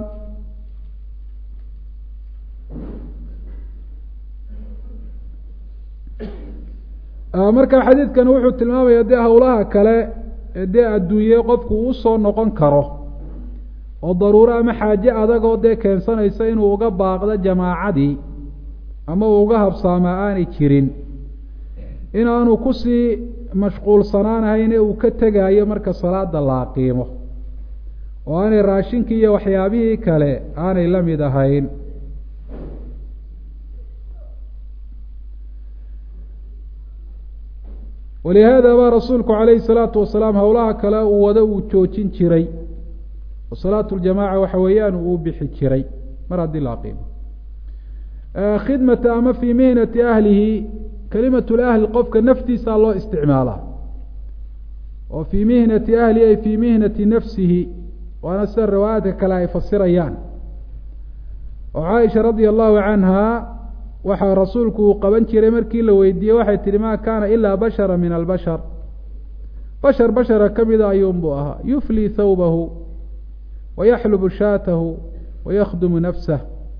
marka xadiidkan wuxuu tilmaamaya dee howlaha kale ee dee adduunye qofku uu soo noqon karo oo daruuro ama xaaje adagoo dee keensanaysa inuu uga baaqdo jamaacadii ama uu uga habsaamaa aanay jirin inaanu kusii mashquulsanaanahayn ee uu ka tegaayo marka salaada laaqiimo oo aanay raashinkii iyo waxyaabihii kale aanay la mid ahayn walihaada baa rasuulku calayhi salaatu wasalaam howlaha kale uu wado uu joojin jiray oo salaatu ljamaaca waxa weeyaan uu bixi jiray mar haddii la aqiimo khidmata ama fii mihnati ahlihi kelimat lahli qofka naftiisaa loo isticmaalaa oo fii mihnati ahli ay fii mihnati nafsihi waana sida riwaayaadka kale ay fasirayaan oo caaisha radia allahu canha waxaa rasuulku uu qaban jiray markii la weydiiyey waxay tihi ma kaana ilaa bashara min albashar bashar bashara ka mida ayuunbuu ahaa yuflii thawbahu wayaxlubu shaatahu wayakhdumu nafsah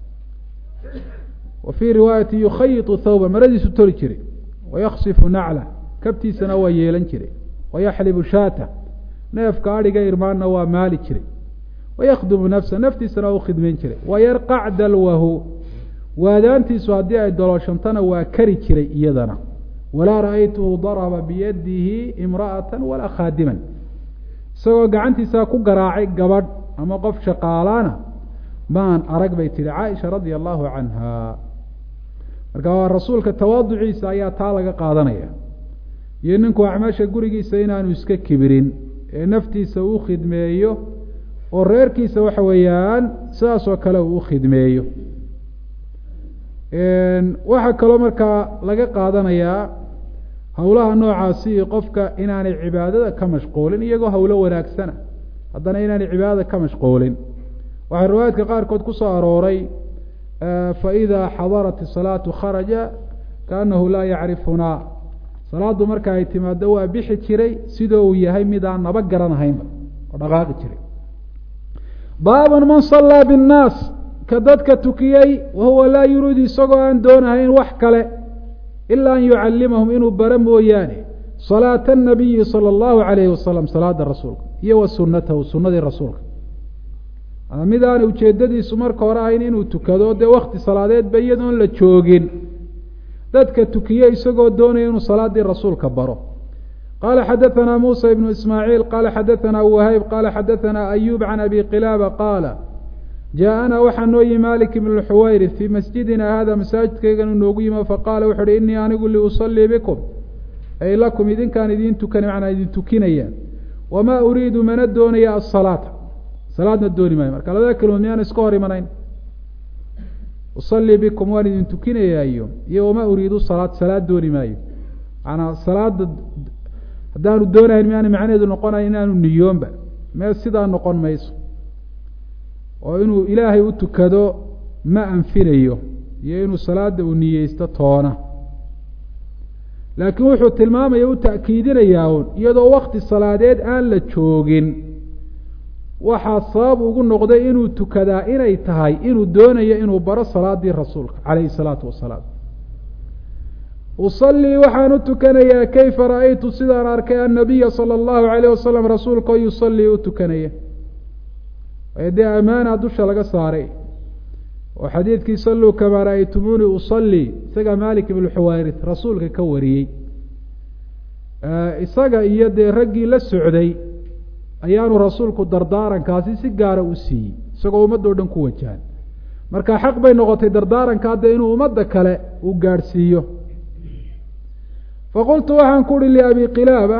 wa fii riwaayati yukhayitu thawba maradiisu toli jiray wayaksifu nacla kabtiisana waa yeelan jiray wayaxlibu shaata neefka adhiga irmaanna waa maali jiray wayakhdumu nafsa naftiisana waa u khidmayn jiray wayarqac dalwahu waadaantiisu haddii ay dolooshantana waa kari jiray iyadana walaa ra'aytuhu daraba biyadihi imra'ata walaa khaadiman isagoo gacantiisaa ku garaacay gabadh ama qof shaqaalaana maan arag bay tihi caaisha radia allahu canha marka waa rasuulka tawaaduciisa ayaa taa laga qaadanaya iyo ninku acmaasha gurigiisa inaanu iska kibirin ee naftiisa uu khidmeeyo oo reerkiisa waxa weeyaan sidaasoo kale uu u khidmeeyo waxaa kaloo markaa laga qaadanayaa howlaha noocaasi qofka inaanay cibaadada ka mashquulin iyagoo howlo wanaagsana haddana inaanay cibaadada ka mashquulin waxaa riwaayaadka qaarkood ku soo arooray faidaa xadarat isalaatu kharaja kaanahu laa yacrifunaa salaadu marka ay timaado waa bixi jiray sidoo uu yahay midaan naba garanahaynba oo dhaqaaqi jiray baaban man sallaa binnaas ka dadka tukiyey wahuwa laa yuriidu isagoo aan doonahayn wax kale ila an yucalimahum inuu bara mooyaane salaata anabiyi sala allahu calayhi wasalam salaada rasuulka iyo wa sunatahu sunadii rasuulka mid aanay ujeedadiisu marka hore ahayn inuu tukado dee wakti salaadeedba iyadoon la joogin dadka tukiye isagoo doonaya inuu salaadii rasuulka baro qala xadaثna musa ibnu ismaaciil qala xadaثna wahayb qala xadaثna ayub can abi qilaaba qaala jaaءana waxaa noo yimi malik ibn xuwayri fii masjidina hada masaajidkaygan noogu yimi faqaala wuxu uhi inii anigu liusalii bikum ay lakum idinkaan idin tukana macnaa idin tukinaya wamaa uriidu mana doonaya asalaata salaadna dooni maayo marka labada kelimood miyaan iska hor imanayn usallii bikum waan idin tukinayaayo iyo wamaa uriidu salaad salaad dooni maayo maanaa salaada haddaanu doonayn miaana macnaheedu noqonayo inaanu niyoonba meel sidaa noqon mayso oo inuu ilaahay u tukado ma anfinayo iyo inuu salaada uu niyeysto toona laakiin wuxuu tilmaamaya u ta'kiidinayaa un iyadoo wakti salaadeed aan la joogin waxaa sabab ugu noqday inuu tukadaa inay tahay inuu doonayo inuu baro salaadii rasuulka calayhi salaatu wasalaam usallii waxaan u tukanayaa kayfa ra'aytu sidaan arkay annabiya sala allahu calayh wasalam rasuulka oo yusallii u tukanaya ee dee ammaana dusha laga saaray oo xadiidkii salluu kamaa ra'aytumuunii usallii isagaa maalik ibnu xuwayris rasuulka ka wariyey isaga iyo dee raggii la socday ayaanu rasuulku dardaarankaasi si gaara u siiyey isagoo ummaddo dhan ku wajahan marka xaq bay noqotay dardaaranka hadda inuu ummadda kale uu gaadhsiiyo faqultu waxaan ku uhi liabi qilaaba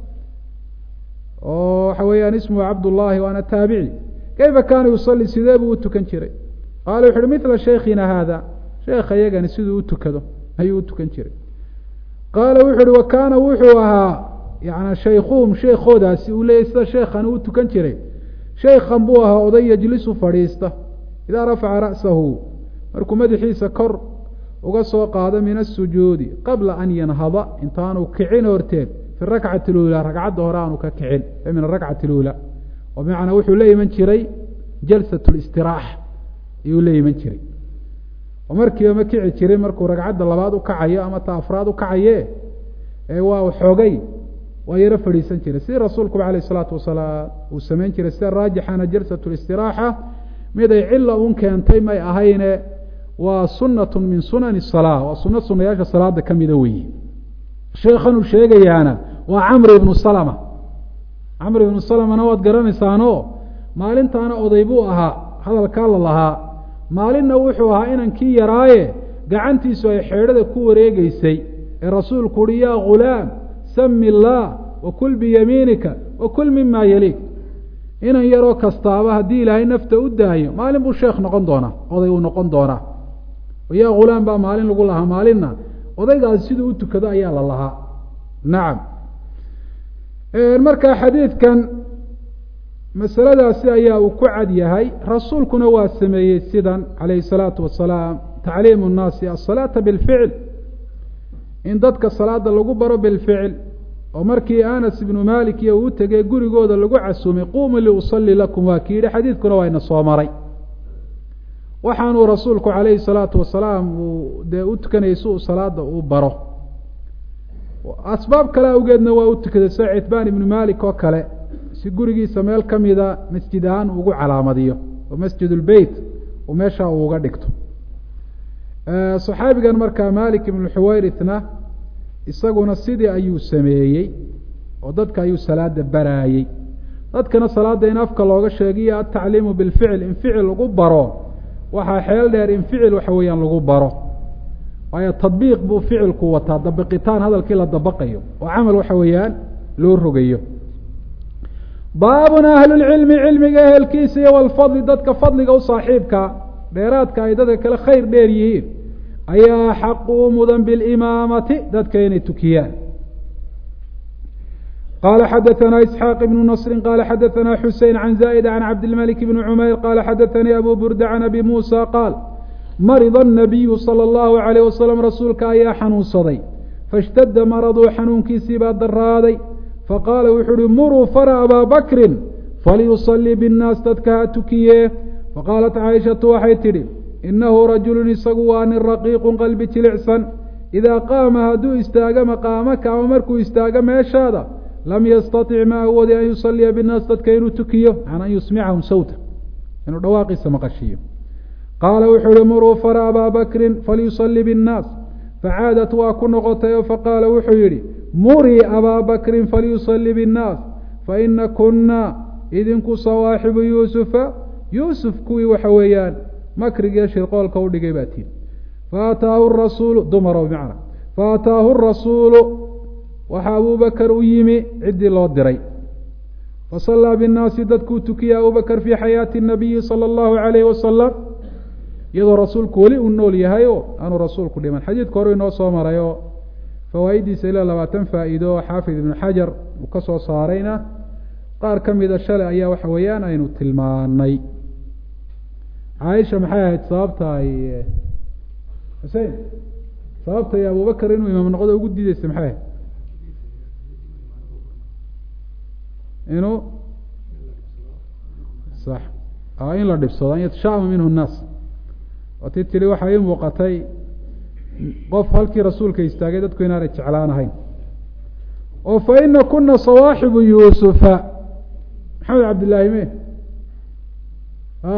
oo waxa weeyaan ismuhu cabdullaahi waana taabici kayfa kaana yusalli sidee buu u tukan jiray qaala wuxu uhi midla shaykhina haada sheekha iyagani siduu u tukado ayuu u tukan jiray qaala wuxu uhi wa kaana wuxuu ahaa yana shaykhuhum sheekoodaasi uu leeyay sida sheekhan uu tukan jiray shaykhan buu ahaa oday yajlisu fadhiista idaa rafaca ra'sahu markuu madaxiisa kor uga soo qaado min asujuudi qabla an yanhada intaanu kicin horteed fi rakcati اluulaa ragcadda hore aanu ka kicin ee min arakcati اluulaa oo bimacnaa wuxuu la iman jiray jalsat اlistiraaxa ayuu la iman jiray oo markiiba ma kici jirin markuu ragcadda labaad u kacayo ama ta afraad u kacaye ee waa xoogay waa yaro fadhiisan jiray sidii rasuulkuba alayh isalaatu wasalaam uu samayn jiray sida raajixana jalsat listiraaxa mid ay cila un keentay may ahayne waa sunatu min sunani salaa waa suno sunayaasha salaada ka mida weeye sheekhan uu sheegayaana waa camr ibnu salama camr ibnu salamana waad garanaysaano maalintaana oday buu ahaa hadalkaa la lahaa maalinna wuxuu ahaa inankii yaraaye gacantiisu ay xeedhada ku wareegeysay ee rasuulku uhi yaa ghulaam sami illaah wakul biyamiinika wakul mima yaliik inan yaroo kastaaba haddii ilaahay nafta u daayo maalin buu sheekh noqon doonaa oday uu noqon doonaa yaa ghulaam baa maalin lagu lahaa maalinna odaygaasi siduu u tukado ayaa la lahaa nacam marka xadiidkan masaladaasi ayaa uu ku cad yahay rasuulkuna waa sameeyey sidan calayhi salaatu wasalaam tacliimu nnaasi asalaata bilficil in dadka salaada lagu baro bilficil oo markii anas ibnu malik iyo uu tegey gurigooda lagu casumay quumuu liusalli lakum waa ki yidhi xadiidkuna waa ina soo maray waxaanuu rasuulku calayhi salaatu wasalaam uu dee u tukanayay si uu salaada uu baro asbaab kale awgeedna waa u tukaday sida citbaan ibnu malik oo kale si gurigiisa meel ka mida masjid ahaan ugu calaamadiyo oo masjid ulbeyt uu meeshaa uu uga dhigto saxaabigan markaa malik ibnu xuwayrithna isaguna sidii ayuu sameeyey oo dadka ayuu salaada baraayey dadkana salaada in afka looga sheegiyo atacliimu bilficil in ficil lagu baro waxaa xeel dheer in ficil waxa weeyaan lagu baro waayo tadbiiq buu ficilku wataa dabiqitaan hadalkii la dabaqayo oo camal waxa weeyaan loo rogayo baabun ahlulcilmi cilmiga ehelkiisa iyo walfadli dadka fadliga u saaxiibka dheeraadka ay dadka kale khayr dheer yihiin ayaa xaqu u mudan bilimaamati dadka inay tukiyaan qala xadaثna isxaaq ibnu nasri qala xadaثna xusein can zaa'id can cabdilmalik bni cumayr qala xadaثanii abu burda can abi muusa qaal marida الnabiyu salى اllahu عalayh wasalam rasuulka ayaa xanuunsaday faاshtada maraduu xanuunkiisii baa daraaday faqaala wuxuu uhi muruu fara abaa bakrin falyusalii biاnnaas dadka ha tukiyee faqaalat caaishatu waxay tidhi inahu rajulu isagu waa nin raqiiqu qalbi jilicsan idaa qaama hadduu istaago maqaamaka ama markuu istaago meeshaada lam yastatic ma awoodi an yusaliya binnaas dadka inuu tukiyo an an yusmicahum sawta inuu dhawaaqiisa maqashiiyo qaala wuxuu uhi muruu fara abaa bakrin falyusalii biاnnaas facaadat waa ku noqotay oo faqaala wuxuu yidhi murii abaa bakrin falyusalii biاnnaas faina kuna idinku sawaaxibu yuusufa yuusuf kuwii waxa weeyaan makrigiiyo shirqoolka u dhigay baa tiin faataahu rasuulu dumarow bimacna faataahu rasuulu waxaa abubakar u yimi ciddii loo diray fasallaa binnaasi dadkuu tukiyey abubakar fii xayaati nabiyi sala allahu calayhi wasalam iyadoo rasuulku weli uu nool yahay o aanu rasuulku dhiman xadiidka hore inoo soo marayo fawaaiddiisa ilaa labaatan faa'iido oo xaafid ibnu xajar uu ka soo saarayna qaar ka mida shalay ayaa waxa weeyaan aynu tilmaanay caaisha maxay ahayd sababta ay xusein sababta ay abubakar inuu imaam noqdo ugu diideysa maxay ahayd inuu sax in la dhibsado an yatashaama minhu nnaas waati tiri waxaa ii muuqatay qof halkii rasuulka istaagay dadku inaanay jeclaan ahayn oo fa ina kuna sawaaxibu yuusufa maxamed cabdillaahi me a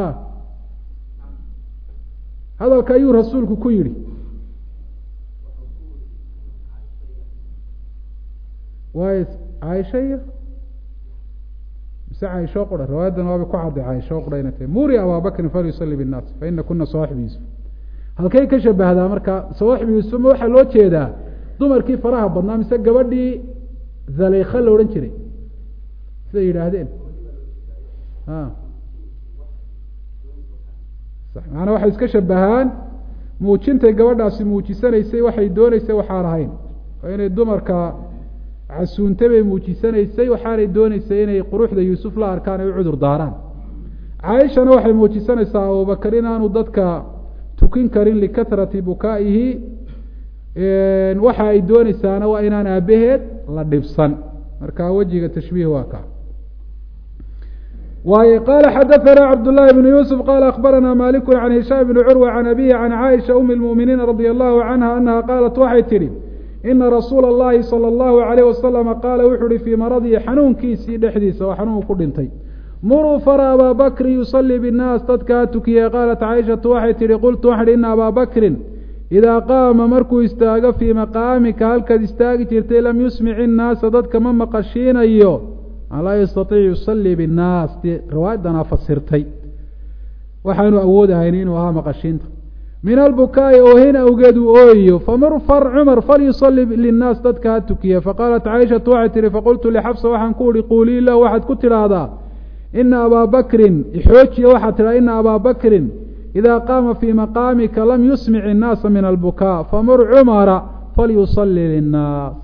hadalka ayuu rasuulku ku yidhi waayo caaisha iyo mise caaisho qura riwaayadan waabay ku cadday caaisho qura inay tahay muri abaabakrin falyusali binnaas fa ina kuna sawaaxibu yuusuf halkay ka shabahdaa marka sawaaxibu yuusuf ma waxaa loo jeedaa dumarkii faraha badnaa mise gabadhii zaleykha la odhan jiray siday yidhaahdeen a macanaa waxay iska shabahaan muujintay gabadhaasi muujisanaysay waxay dooneysay waxaan ahayn oo inay dumarka casuuntay bay muujisanaysay waxaanay dooneysay inay quruxda yuusuf la arkaan ay u cudur daaraan caaishana waxay muujisanaysaa abubakar inaanu dadka tukin karin likatrati bukaa'ihi waxa ay dooneysaana waa inaan aabaheed la dhibsan marka wejiga tashbiih waa ka waay qala xadaثna cabdالlahi بn yusf qala akbarana maliku can hishaam bni curwa can abihi can caaisha umi اlmuminiina radi allahu canha anaha qaalat waxay tidhi ina rasuula اllahi salى اllahu alayh wasalama qaala wuxu uhi fii maradihi xanuunkiisii dhexdiisa oo xanuun ku dhintay muruu fara abaa bakri yusalii bالnaas dadka ha tukiyey qaalat caaishatu waxay tihi qultu waxan ina abaa bakrin idaa qaama markuu istaago fii maqaamika halkaad istaagi jirtay lam yusmic innaasa dadka ma maqashiinayo laa yastaiic yusalii binnaas dee riwaayadanaa fasirtay waxaanu awoodahayn inuu ahaa maqashiinta min albukaa'i oohin awgeed uu ooyayo famur far cumar falyusali linnaas dadka ha tukiya faqaalat caaishatu waxay tihi faqultu lixabsa waxaan ku uhi quulii lahu waxaad ku tidhaahdaa ina abaa bakrin ixoojiya waxaad tidhahda ina abaa bakrin idaa qaama fii maqaamika lam yusmic innaasa min albukaa famur cumara falyusali linnaas